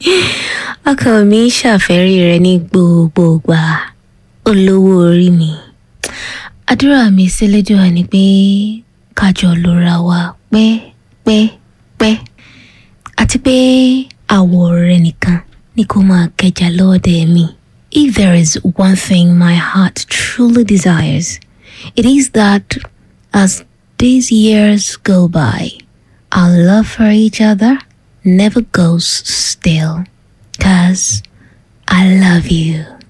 ọkàn mi ń ṣàfẹ́rí rẹ ní gbogbo ìgbà olówó orí mi àdúrà mi sílẹ̀dùà ni pé kájọ lóra wa pẹ́pẹ́pẹ́ àti pé àwọ̀ rẹ nìkan ni kó máa kẹjà lọ́ọ̀dẹ mi. If there is one thing my heart truly desires, it is that as these years go by, our love for each other never goes still. Cause I love you.